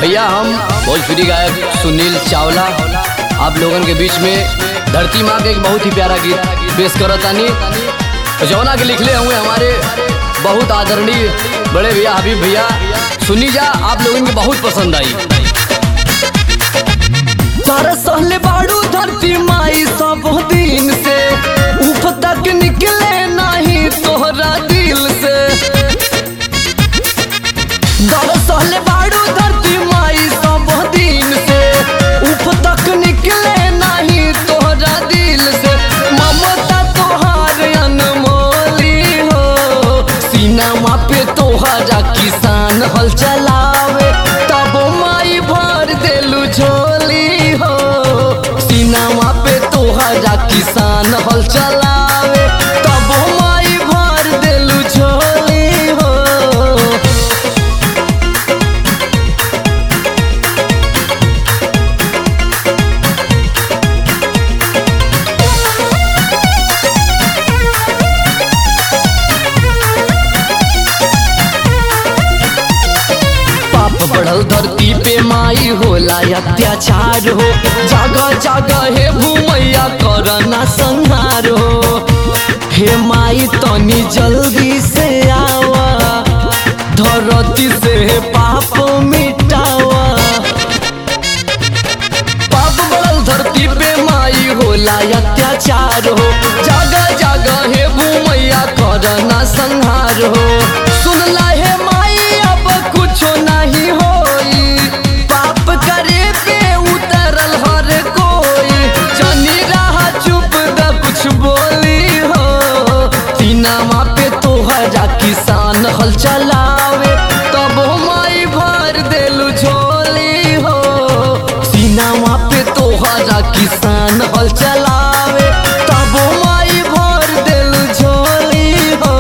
भैया हम भोजपुरी गायक सुनील चावला आप लोगन के बीच में धरती माँ के एक बहुत ही प्यारा गीत पेश करतानी जौना के लिखले हुए हमारे बहुत आदरणीय बड़े भैया हबीब भैया सुनी जा आप लोगन के बहुत पसंद आई सारा सहले बाड़ू धरती माई सब दिन से उफ तक निकले नहीं तोहरा दिल से दर सहले बाड़ू धरती माई सब दिन से उफ तक निकले नहीं तोहरा दिल से ममता तोहार अनमोली हो सीनामा पे तोहरा किसान हल चलावे तब माई भर देलू झोली हो सीनामा पे तोहरा किसान हल चलावे तब माई भर देलू झोली हो पाप बढ़ल धरती पे माई होला अत्याचार हो जगह जगह हे भूमैया करना संहार हो हे माई तनी जल्दी से आवा धरती से पाप मिटावा पाप बढ़ल धरती पे माई होला अत्याचार हो जगह जगह हे भूमैया करना संहार हो सुनला हे माई अब कुछो नहीं होई पाप करे पे उतरल हर कोई जनी रहा चुप द कुछ बोली हो तीनामा पे तोहरा किसान हल चलावे तब माई भर देलू झोली हो सीनामा पे तोहरा किसान हल चलावे तब माई भर देलू झोली हो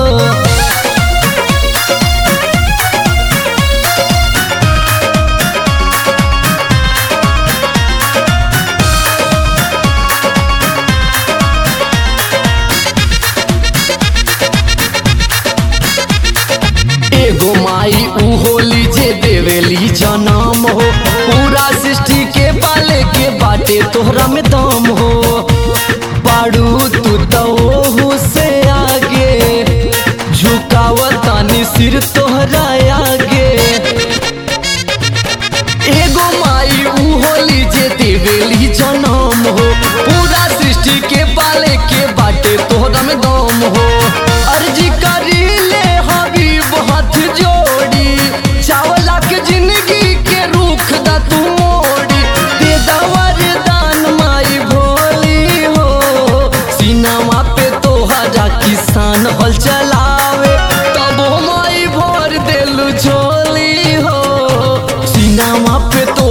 एगो माई ऊ होली जे देवेली जनम हो पूरा सृष्टि के पाले के बाटे तोहरा में दम हो बाड़ू तू तो ओहू से आगे झुकावतानी सिर तोहरा आगे एगो माई ऊ होली जे देवेली जनम हो पूरा सृष्टि के पाले के बाटे तोहरा में दम हो अर्जी करी ले हबीब हाथ जोड़ी चावला के जिंदगी के रुख दा तू मोड़ी दे दवर दान माई भोली हो सीनामा पे तोहरा किसान हल चलावे तब माई भर देलू झोली हो सीनामा पे तो